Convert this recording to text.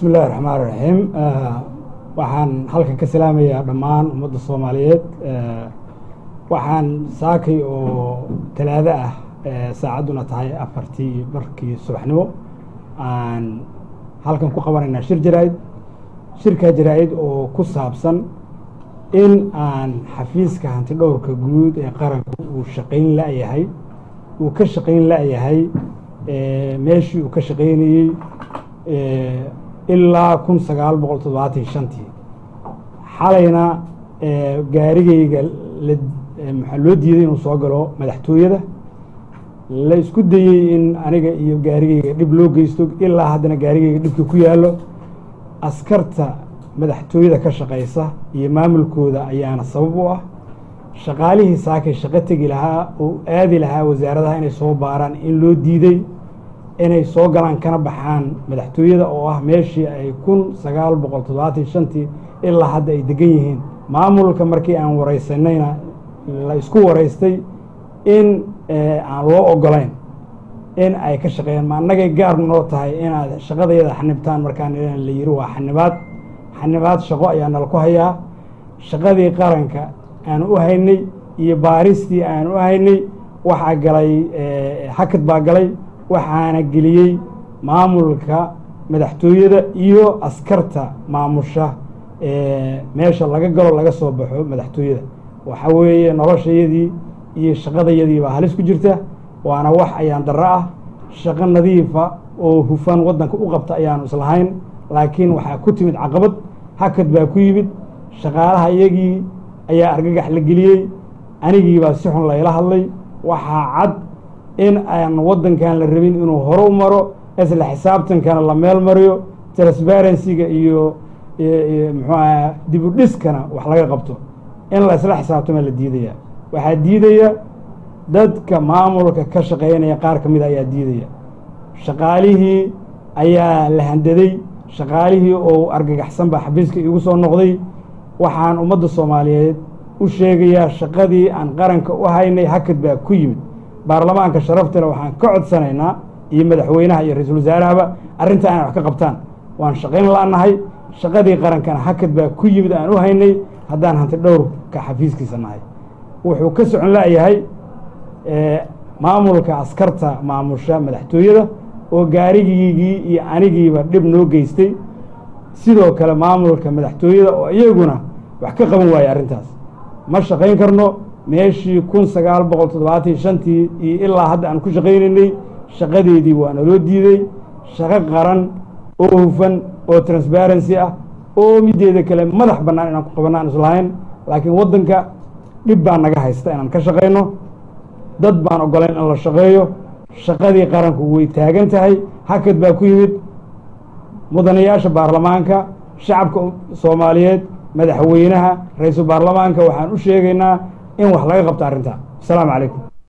bismi illahi raxmaan raxiim waxaan halkan ka salaamayaa dhammaan ummadda soomaaliyeed waxaan saakay oo talaado ah saacadduna tahay afartii barkii subaxnimo aan halkan ku qabanaynaa shir jaraa-id shirkaa jaraa-id oo ku saabsan in aan xafiiska hanti dhowrka guud ee qaranku uu shaqayn la-yahay uu ka shaqayn la-yahay meeshii uu ka shaqaynayey ilaa kun sagaal boqol toddobaatan shantii xalayna gaarigeyga maxaa loo diiday inuu soo galo madaxtooyada la isku dayey in aniga iyo gaarigeyga dhib loo geysto ilaa haddana gaarigeyga dhibka ku yaallo askarta madaxtooyada ka shaqaysa iyo maamulkooda ayaana sabab u ah shaqaalihii saakay shaqo tegi lahaa oo aadi lahaa wasaaradaha inay soo baaraan in loo diiday inay soo galaan kana baxaan madaxtooyada oo ah meeshii ay kun sagaal boqol toddobaatan shantii ilaa hadda ay degan yihiin maamulka markii aan waraysanayna la isku waraystay in aan loo ogolayn in ay ka shaqeeyaan ma annagay gaar noo tahay inaad shaqadayada xanibtaan markaan la yiri waa xanibaad xanibaad shaqo ayaa nala ku hayaa shaqadii qaranka aan u haynay iyo baaristii aan u haynay waxaa galay hakad baa galay waxaana geliyey maamulka madaxtooyada iyo askarta maamusha meesha laga galo laga soo baxo madaxtooyada waxa weeye noloshayadii iyo shaqadayadii baa halis ku jirta waana wax ayaan darro ah shaqo nadiifa oo hufan waddanka u qabta ayaanu islahayn laakiin waxaa ku timid caqabad hakad baa ku yimid shaqaalaha iyagii ayaa argagax la geliyey anigiibaa si xun layla hadlay waxaa cad in aan waddankan la rabin inuu hore u maro isla xisaabtankana la meel mariyo transparencyga iyo muxuu aha dib u dhiskana wax laga qabto in la isla xisaabtama la diidaya waxaa diidaya dadka maamulka ka shaqeynaya qaar ka mida ayaa diidaya shaqaalihii ayaa la handaday shaqaalihii oo argagaxsan baa xabiiska iigu soo noqday waxaan ummadda soomaaliyeed u sheegayaa shaqadii aan qaranka u haynay hakad baa ku yimid baarlamaanka sharaftale waxaan ka codsanaynaa iyo madaxweynaha iyo ra-iisul wasaarahaba arrinta inay wax ka qabtaan waan shaqayn la-nahay shaqadii qarankana hakad baa ku yimid aan u haynay haddaan hanti dhowrka xafiiskiisa nahay wuxuu ka socon la-yahay maamulka askarta maamusha madaxtooyada oo gaarigiigii iyo anigiiba dhib noo geystay sidoo kale maamulka madaxtooyada oo iyaguna wax ka qaban waaya arrintaas ma shaqayn karno meeshii kun sagaal boqol toddobaatan shantii iyo ilaa hadda aan ku shaqaynaynay shaqadeedii waa naloo diiday shaqo qaran oo hufan oo transparency ah oo mideeda kale madax bannaan inaan ku qabanno aan islahayn laakiin waddanka dhib baa naga haysta inaan ka shaqayno dad baan ogolayn in la shaqeeyo shaqadii qaranku way taagan tahay hakad baa ku yimid mudanayaasha baarlamaanka shacabka soomaaliyeed madaxweynaha ra-iisul baarlamaanka waxaan u sheegaynaa in wax laga qabto arrintaa asalaamu calaykum